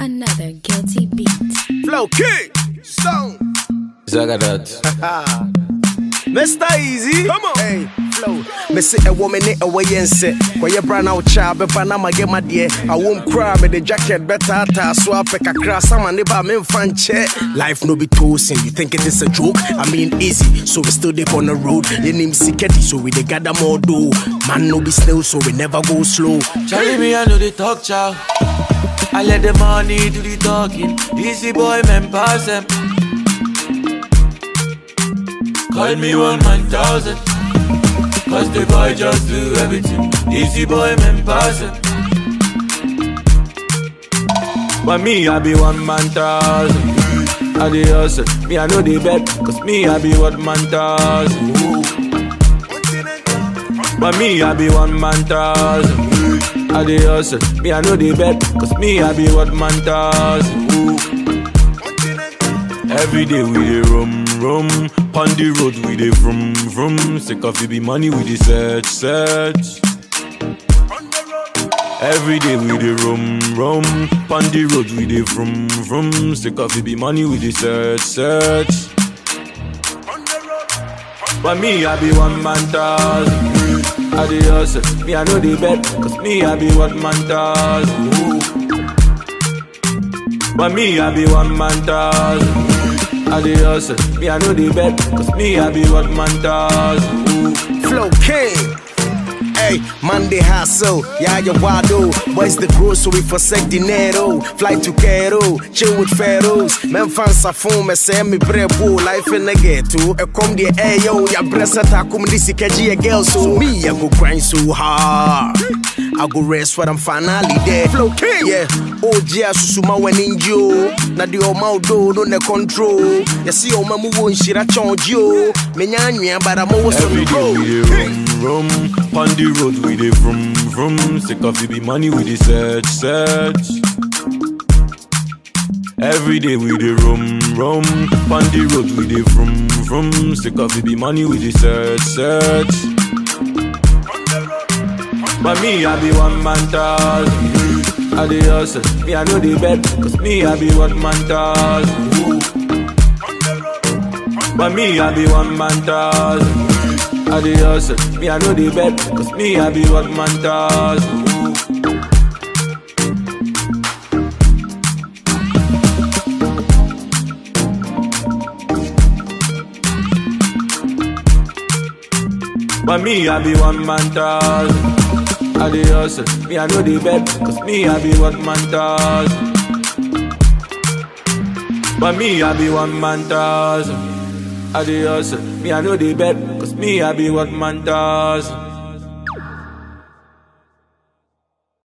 Another guilty beat. Flow King, Stone, Zagadat. Mr. Easy. Come on. Hey, Flow. Me say a woman in a way and say, where you brand out child, but Panama get my dear. I won't cry, me the jacket better, ta swap a crass, some and neighbor, me fan check. Life no be toasting, you think it is a joke? I mean, easy, so we still deep on the road. Your name Siketi, so we they gather more do. Man, no be still, so we never go slow. Charlie, me, I know the talk, chow. I let the money do the talking. Easy boy, man, pass them. Call me one man thousand. Cause the boy just do everything. Easy boy, man, pass them. But me, I be one man thousand. I the hustle. Me, I know the bet. Cause me, I be one man thousand. But me, I be one man thousand. I the hustle. Me, I know the bet. Cause me, I be one man thousand. Every day we dey rum rum, pon the road we dey vroom vroom. Sick of it be money we dey search search. Every day we dey rum rum, pon the road we dey vroom vroom. Sick of it be money we dey search search. But me I be one man thousand. I dey hustle, me I know the bet, cause me I be one man thousand. But me I be one man thousand. I dey hustle, me I know the bet, cause me I be one man thousand. Flow King. Hey, Monday hustle, yeah, you wado. Boys the grow, so we forsake dinero. Fly to Cairo, chill with pharaohs. Men fans are phone, me say me brebo. Life in the ghetto, a come the air, yo. Ya bressa ta come this a girl, so me, I go grind so hard. I go rest when I'm finally there. Flow King, yeah. Oh, yeah, susuma when in you. Na di o do no ne control. You see, oh, mamu won't shit a charge you. Me nyanyan, but I'm always on Every the day we road. dey rum rum, pon the road we dey vroom vroom. Sick of it be money we dey search search. Every day we dey rum rum, pon the road we dey vroom vroom. Sick of it be money we dey search search. But me I be one man thousand. I dey hustle, me I know the bet, cause me I be one man thousand. But me I be one man thousand. I dey hustle, me I know the bet, cause me I be one man thousand. But me I be one man thousand. I dey hustle, me I know the bet, cause me I be one man thousand. But me I be one man thousand. I dey hustle, me I know the bet, cause me I be one man thousand.